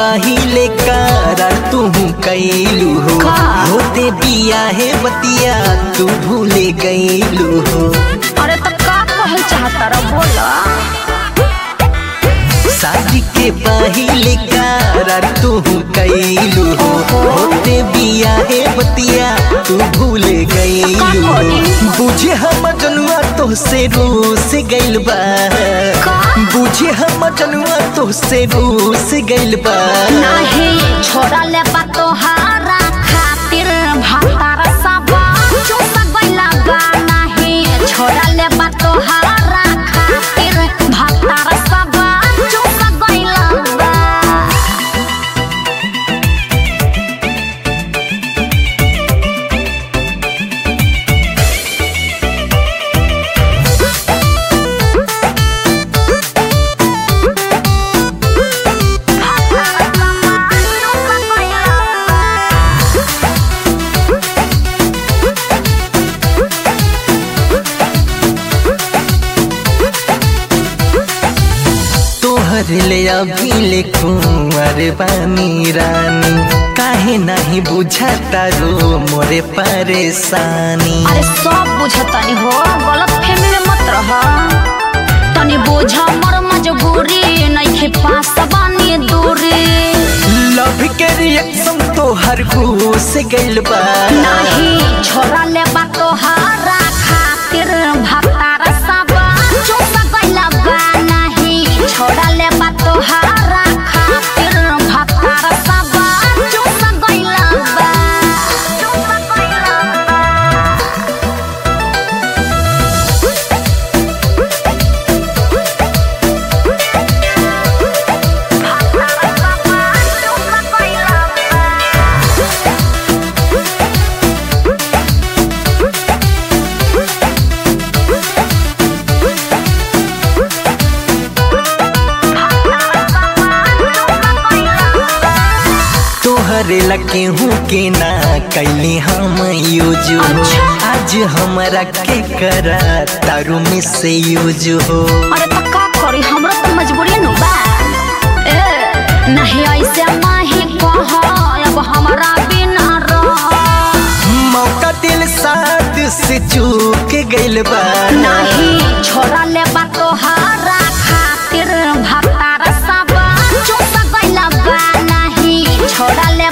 पहिले करार तू कैलू हो का? होते बिया है बतिया तू भूले गईलू हो अरे तो का कहल चाहता रह बोला शादी के पहिले करार तू कैलू हो होते बिया है बतिया तू भूले गईलू हो बुझे हम जनुआ तो से रूस गइल बा का? बुझे हम जनुआ तो से रूस गइल बा नाही छोड़ा ले बा तोहारा खातिर भातार सबा चुप गइला बा नाही छोड़ा ले बा तोहारा खातिर भातार सबा चुप गइला बा तोहर ले अभी ले कुंवर बानी रानी काहे नहीं बुझाता रो मोरे परेशानी अरे सब बुझतानी हो गलत फहमी में मत रह तनी बोझा मर मजबूरी नइखे पास बानी दूरी लव के रिएक्शन तोहर घूस गइल बा नाही छोरा ले बा तोहारा खातिर भातार सबा चुप गइला बा नाही छोरा ले बा तोहारा खातिर भातार सबा चुप गइला बा चुप गइला बा तोहरे लगे हूँ के ना कैली हम यूज हो अच्छा। आज हमरा के करा तारू में से यूज हो अरे तो का करी हमरा तो मजबूरी नु बा ए नहीं ऐसे माही कह अब हमरा बिना रह मौका दिल साथ से चूक गइल बा नहीं छोरा ले बा तोहारा खातिर भातार सबा चुप गइला बा नहीं छोरा ले